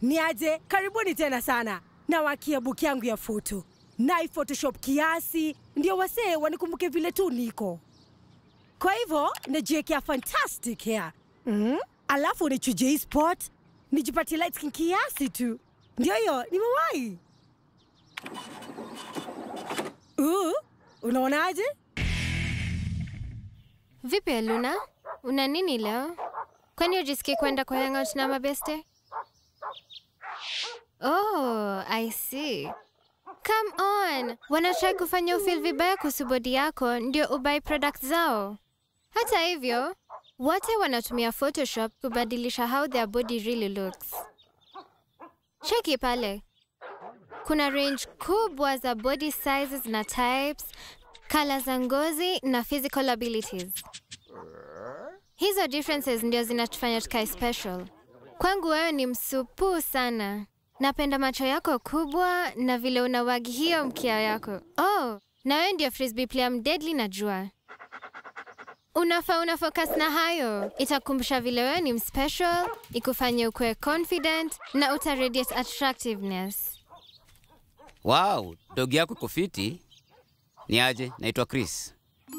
Ni aje? Karibuni tena sana. Nawakia book yangu ya foto na photoshop kiasi, ndio wasee wanikumbuke vile tu niko. Kwa hivyo najiwekea fantastic hair mm? Alafu nichuje hii spot nijipatie light skin kiasi tu, ndio hiyo nimewahi. Uh, unaonaje? Vipi Eluna, una nini leo? Kwani ujisikii kwenda kwa hangout na mabeste? Oh, I see. Come on, wanatrai kufanya ufeel vibaya kuhusu bodi yako ndio ubai product zao. Hata hivyo, wote wanatumia Photoshop kubadilisha how their body really looks. Cheki pale, kuna range kubwa za body sizes na types, kala za ngozi na physical abilities. Hizo differences ndio zinatufanya tukae special. Kwangu wewe ni msupu sana. Napenda macho yako kubwa na vile unawagi hiyo mkia yako. Oh, na wewe ndio frisbee player mdeadly najua. Unafaa una focus na hayo. Itakumbusha vile wewe ni mspecial, ikufanye ukuwe confident na uta radiate attractiveness. Wow, dogi yako iko fiti. Ni aje? Naitwa Chris.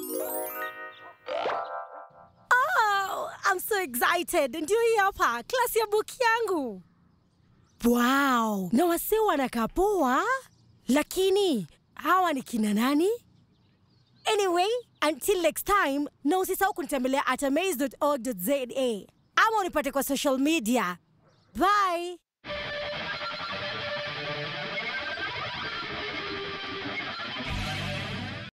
Oh, I'm so excited. Ndio hii hapa klasi ya book yangu. Wow, na wasee wanakaa poa, lakini hawa ni kina nani? Anyway, until next time, na usisahau kunitembelea at amaze.org.za ama unipate kwa social media. Bye.